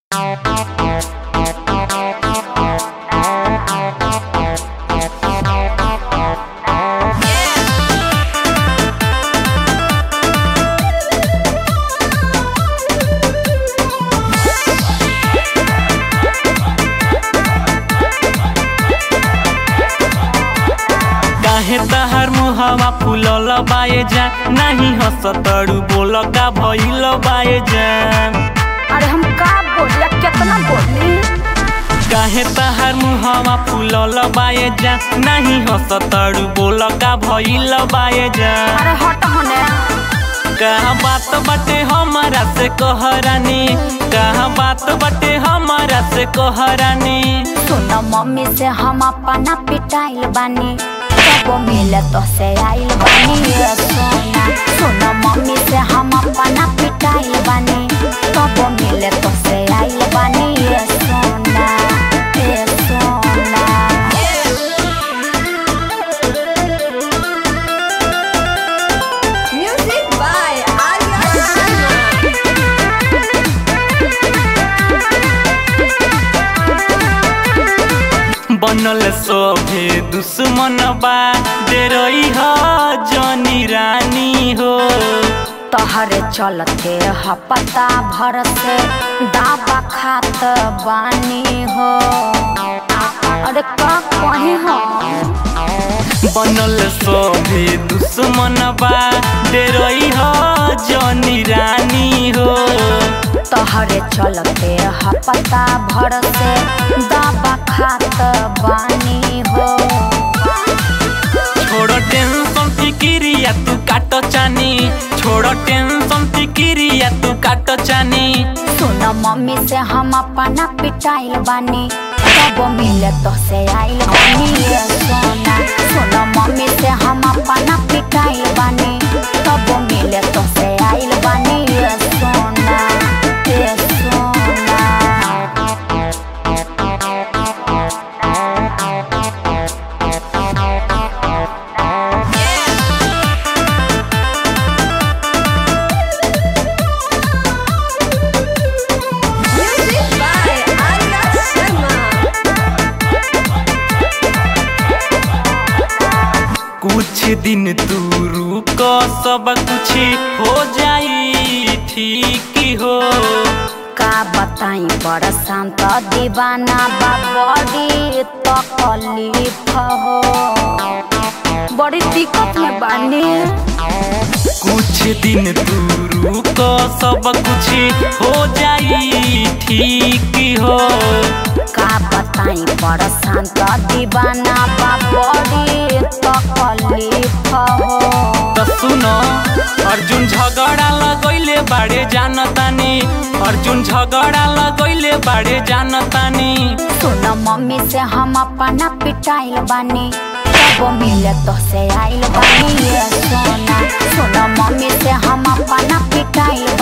काहे तहार मुहवा फूलल बाए जान नाही हंसतड़ू बोल का भइल बाए जान अरे हम का बोलिया कितना बोली काहे तहार मुहवा फूलल बाए जान नाही हंसतड़ू बोल का भइल बाए जान अरे हट होने कहा बात बटे हमारा से कहरानी कहा बात बटे हमारा से कहरानी सुन मम्मी से हम अपना पिटाइल बानी कबो मिले तो से आइल बानी ये सोना सुन मम्मी से हम अपना पिटाइल बानी कबो मिले तो से आइल बानी ये सोना ये सोना Music by Arya Sharma. बनल सोभे दुश्मन बा डेरई ह जनी रानी हो तहरे चलते हपता भर से दाबा खात बानी हो अरे का कहे हो बनल सोभे दुश्मन बा डेरई ह जनी रानी हो तहरे चलते हपता भर से दाबा खात बानी हो छोड़ टेंशन फिकिरिया तू काट चानी छोड़ टेंशन फिकिरिया तू काट चानी सुन मम्मी से हम अपना पिटाइल बानी कब मिले तो से आइल बानी ये सोना सुन मम्मी से हम अपना पिटाइल बानी कब मिले तो से आइल बानी ये सोना ये सोना Music by Arya Sharma. कुछ दिन तू रुक सब कुछ हो जाई ठीक हो का बताई बड़ शांत दीवाना बा बड़ी तकलीफ हो बड़ी दिक्कत में बानी कुछ दिन तू रुक सब कुछ हो जाई ठीक हो का बताई बड़ शांत दीवाना बा बड़ी तकलीफ हो तो सुनो अर्जुन झगड़ा लगैले बाड़े जानतानी अर्जुन झगड़ा लगैले बाड़े जानतानी सुन मम्मी से हम अपना पिटाइल बानी कब मिले तो से आइल बानी ये सोना सुन मम्मी से हम अपना पिटाइल